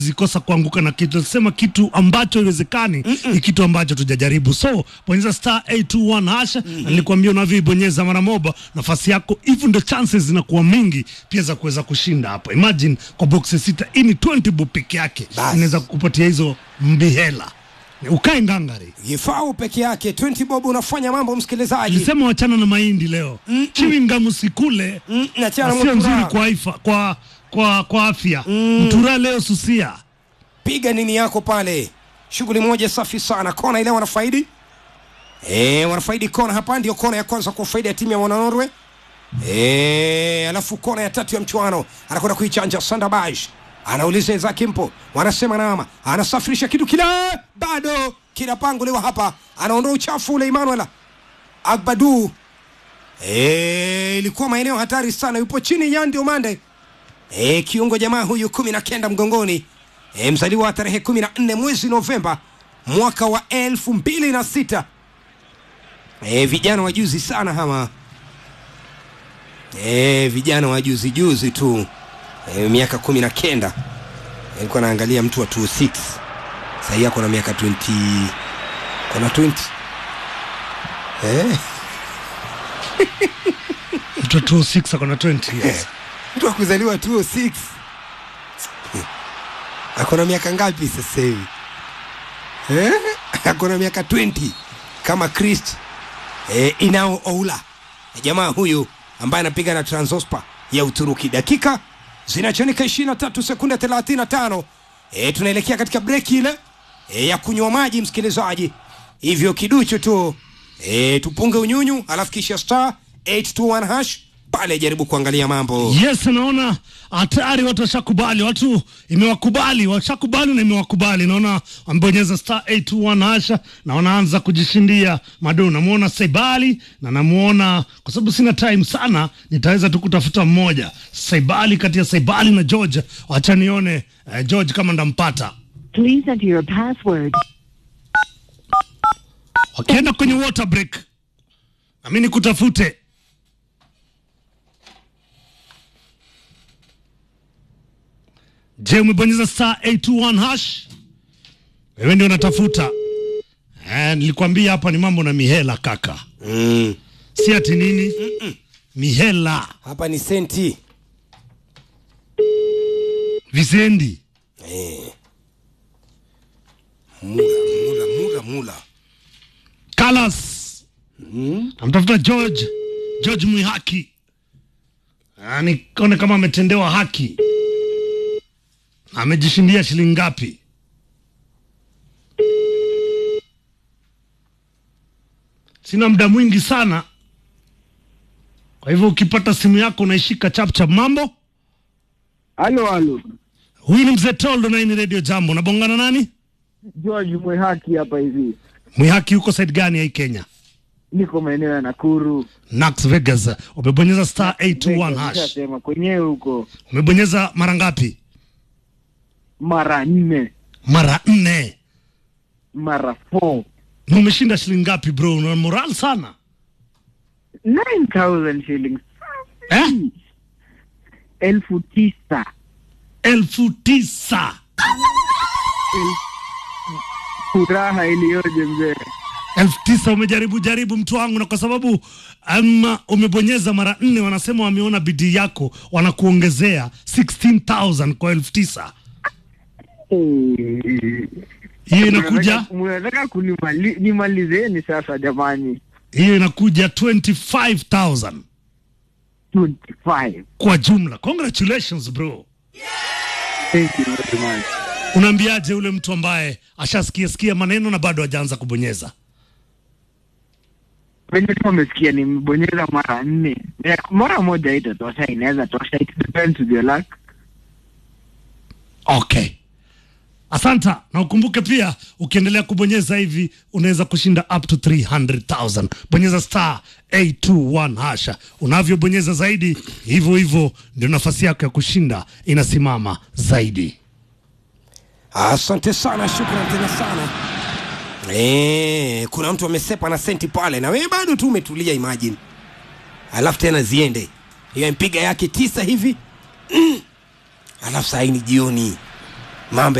zikosa kuanguka na kitu nasema kitu ambacho iwezekani ni kitu ambacho tujajaribu so bonyeza star 821 hasha na nilikwambia unavyoibonyeza mara moja nafasi yako hivyo ndio chances zinakuwa mingi pia za kuweza kushinda hapo imagine kwa boxi sita hii ni 20 bob peke yake Bas. inaweza kukupatia hizo mbihela ukae ngangari Gifau peke yake 20 bob unafanya mambo msikilizaji. Nilisema wachana na mahindi leo. Chewing gum usikule. Mm, na chana Sio nzuri mtura. kwa ifa, kwa kwa kwa afya. Mtura leo susia. Piga nini yako pale. Shughuli moja safi sana. Kona ile wanafaidi. Eh, wanafaidi kona hapa ndio kona ya kwanza kwa faida ya timu ya wana Norway. Eh, alafu kona ya tatu ya mchuano anakwenda kuichanja Sandabaj. Anauliza Isaac Mpo, wanasema nama, anasafirisha kitu kile bado kinapanguliwa hapa, anaondoa uchafu ule Emmanuel Agbadu. Eh, ilikuwa maeneo hatari sana, yupo chini Yandi Omande. E, kiungo jamaa huyu kumi na kenda mgongoni e, mzaliwa wa tarehe kumi na nne mwezi Novemba mwaka wa elfu mbili na sita e, vijana wa juzi sana hama e, vijana wa juzi juzi tu e, miaka kumi na kenda nilikuwa naangalia mtu wa 26 sahii ako na miaka 20 kona 20 eh, Mtu wa 26 akona 20 years. mtu wa kuzaliwa 206 akona miaka ngapi sasa hivi eh? akona miaka 20 kama Christ eh, inao oula jamaa huyu ambaye anapiga na Transospor ya Uturuki. Dakika zinachonika 23 sekunde 35. Eh, tunaelekea katika breki ile eh, ya kunywa maji msikilizaji, hivyo kiduchu tu eh, tupunge unyunyu, alafu kisha star 821 hash pale, jaribu kuangalia mambo Yes, naona hatari, watu washakubali, watu imewakubali, washakubali na imewakubali. Naona wamebonyeza star 821 hasha na wanaanza kujishindia madu. Namuona Saibali na namuona, kwa sababu sina time sana, nitaweza tu kutafuta mmoja Saibali, kati ya Saibali na George. Wacha nione eh, George kama ndampata. Please enter your password. Wakienda kwenye water break, nami nikutafute. Je, umebonyeza star 821 hash? Wewe ndio unatafuta. Eh, nilikwambia hapa ni mambo na mihela kaka, mm. si ati nini mihela Hapa ni senti visendi. eh. Mula, mula, mula, mula. Kalas namtafuta George George Mwihaki, Ah, nikaone kama ametendewa haki, amejishindia shilingi ngapi? Sina muda mwingi sana, kwa hivyo ukipata simu yako unaishika chapchap. Mambo, Halo, halo, huyu ni mzee Toldo na hii ni Radio Jambo. Unabongana nani? George Mwehaki hapa hivi, Mwihaki yuko side gani ya hii Kenya? niko maeneo ya Nakuru. Nax Vegas. Umebonyeza star 821 hash. Nishasema kwenyewe huko Umebonyeza mara ngapi? mara nne Mara nne. mara four Na umeshinda shilingi ngapi bro? Una moral sana 9000 shillings eh? elfu tisa elfu tisa. furaha iliyoje mzee. elfu tisa umejaribu jaribu mtu wangu, na kwa sababu um, umebonyeza mara nne, wanasema wameona bidii yako, wanakuongezea 16000 kwa elfu tisa. Hiyo inakuja Mnataka- mnataka kunimali- nimalizeni sasa jamani, hiyo inakuja 25000 25 kwa jumla. Congratulations bro. thank you very much. Unaambiaje ule mtu ambaye ashasikia sikia maneno na bado hajaanza kubonyeza? Venye tu umesikia nimebonyeza mara nne, Ya- mara moja itatosha, inaweza tosha, it depends with your luck. Okay, asanta, na ukumbuke pia ukiendelea kubonyeza hivi unaweza kushinda up to 300,000. Bonyeza star 821 hasha. Unavyobonyeza zaidi, hivyo hivyo ndio nafasi yako ya kushinda inasimama zaidi. Asante sana, shukran tena sana. Eh, kuna mtu amesepa na senti pale na wewe bado tu umetulia, imagine. Alafu tena ziende hiyo mpiga yake tisa hivi mm. Alafu saa hii ni jioni mambo